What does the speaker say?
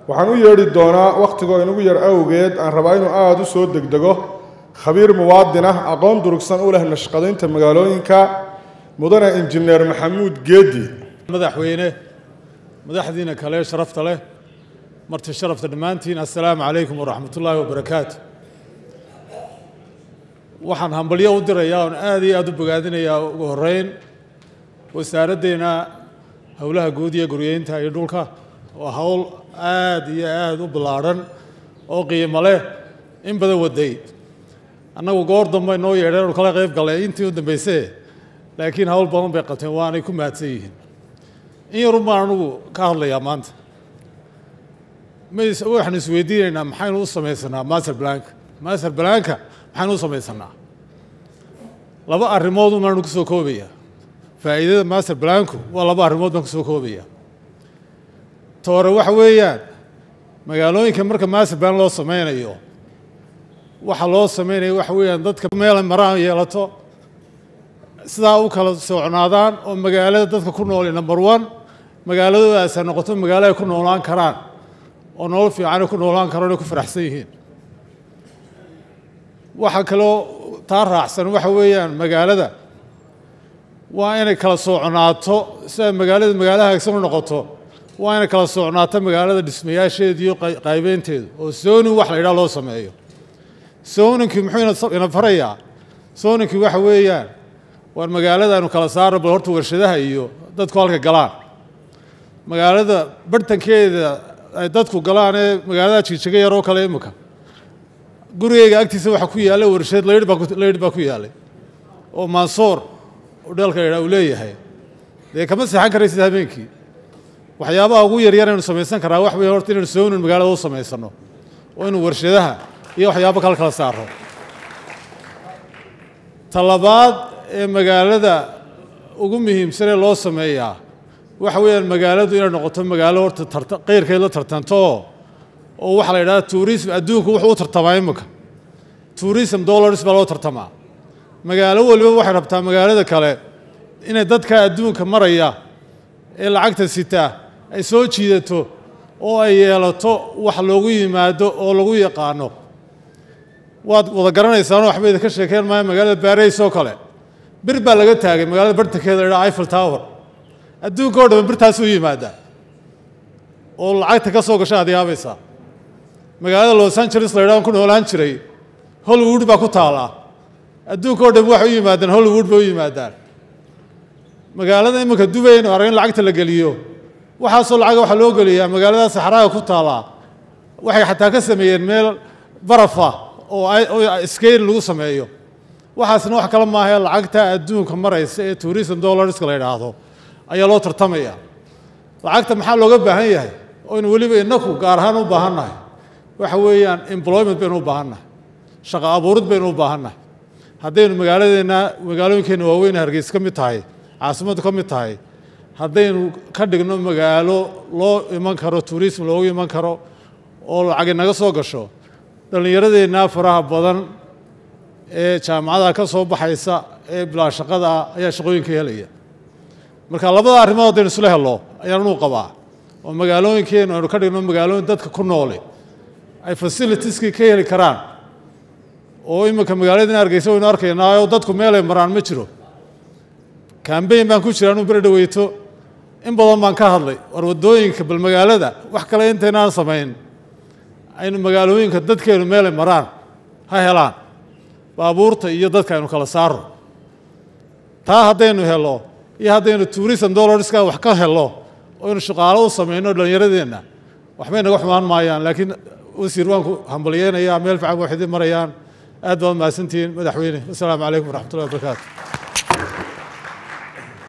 waxaan u yeedhi doonaa wakhtigoo inagu yar awgeed aan rabaa inuu aada u soo degdego khabiir muwaadin ah aqoon durugsan u leh nashqadaynta magaalooyinka mudane injineer maxamuud geedi madaxweyne madaxdiina kale sharafta leh marti sharafta dhammaantiin assalaamu calaykum waraxmatullaahi wabarakaatu waxaan hambalyo u dirayaa oon aad iyo aada u bogaadinayaa ugu horeyn wasaaraddeena howlaha guud iyo guryeynta iyo dhulka oo howl aada iyo aada u ballaadhan oo qiimo leh in badan waday annagu goor dambe noo yeedheen anu kala qayb gallay intii u dambaysee laakiin howl badan bay qabteen waanay ku mahadsan yihiin in yarun baan anugu ka hadlayaa maanta mays waxaanu isweydiinaynaa maxaynu u samaysanaa master blanka master blanka maxaynu u samaysanaa laba arrimood umaanu ku soo koobaya faa'iidada master blanku waa laba arrimood baan ku soo koobaya toore waxa weeyaan magaalooyinka marka master plan loo sameynayo waxa loo sameynaya waxa weeyaan dadka meel maraan yeelato sidaa u kala socnaadaan oo magaalada dadka ku nool number one magaaladoodaas ay noqoto magaalo ay ku noolaan karaan oo nolol fiican ay ku noolaan karaan ay ku faraxsan yihiin waxa kaloo taa raacsan waxa weeyaan magaalada waa inay kala socnaato si ay magaalada magaalo hagsan u noqoto waa inay kala socnaato magaalada dhismayaasheeda iyo qaybeynteedu oo zoning wax la yidhaha loo sameeyo zoninki muxuu ina farayaa zoninki waxa weeyaan waar magaalada aynu kala saarno bal horta warshadaha iyo dadku halka galaan magaalada bartankeeda ay dadku galaan ee magaalada jijiga yaroo kale imika gurigeyga agtiisa waxaa ku yaalla warshad laydh baa laydh baa ku yaallay oo mansoor udheelka yidhaa uu leeyahay dee kama seexan karaysid habeenkii waxyaabaha ugu yaryar aynu samaysan karaa wax weeye horta inaynu soonin magaalada u samaysano oo inu warshadaha iyo waxyaabo kale kala saaro talabaad ee magaalada ugu muhiimsan ee loo sameeyaa waxa weeyaan magaaladu inay noqoto magaalo horta tarta qeyrkeed la tartanto oo waxaa la yidhahda tourism adduunku wuxuu u tartamaa imika tourism dollars baa loo tartamaa magaalo waliba waxay rabtaa magaalada kale inay dadka adduunka maraya ee lacagta sitaa ay soo jiidato oo ay yeelato wax loogu yimaado oo lagu yaqaano waad wada garanaysaanoo waxba idinka sheekeen maayo magaalada baarays oo kale bir baa laga taagay magaalada bartankeeda la yidhaha eiffel tower adduunka oo dhan birtaas u yimaada oo lacagta ka soo gasha aad yaabaysaa magaalada los angeles la yidhaha ku noolaan jiray hollywood baa ku taallaa adduunka oo dhan waxay u yimaadaan hollywood bay u yimaadaan magaalada iminka dubaynu arag in lacagta la geliyo waxaasoo lacaga waxaa loo geliyaa magaalada saxraaga ku taallaa waxay xataa ka sameeyeen meel barafa oo skeyl lagu sameeyo waxaasna wax kale maahae lacagta adduunka maraysa ee tourism dollarska la yidhaahdo ayaa loo tartamaya lacagta maxaa looga baahan yahay oynu weliba inaku gaar ahaan u baahannahay waxa weeyaan employment baynu u baahannahay shaqo abuurid baynu u baahannahay haddaynu magaaladeenna magaalooyinkeenna waaweyn hargeys ka mid tahay caasimaddu ka mid tahay haddaynu ka dhigno magaalo loo iman karo tourism loogu iman karo oo lacagi naga soo gasho dhallinyaradeenna faraha badan ee jaamacadaha ka soo baxaysa ee bilaa shaqada ah ayaa shaqooyinka helaya marka labada arrimood haddaynu isla hello ayaan anuu qabaa oo magaalooyinkeennu aynu ka dhigno magaalooyin dadka ku noole ay fasilitieskii ka heli karaan oo iminka magaaladina hargeysa waynu arkaynaa oo dadku meelay maraan ma jiro kambeyn baan ku jira anuu beri dhaweyto in badan baan ka hadlay war waddooyinka bal magaalada wax kale intaynaan samayn aynu magaalooyinka dadkeenu meelay maraan ha helaan baabuurta iyo dadka aynu kala saaro taa haddaynu helo iyo haddaynu tourism dollarska wax ka helo oynu shaqaalo u samayno dhallinyaradeenna waxbay naga xumaan maayaan laakiin wasiir waan ku hambalyeynayaa meel fiican waxay idin marayaan aad baad mahadsantihiin madaxweyne assalaamu calaykum waraxmatullahi wabarakaatu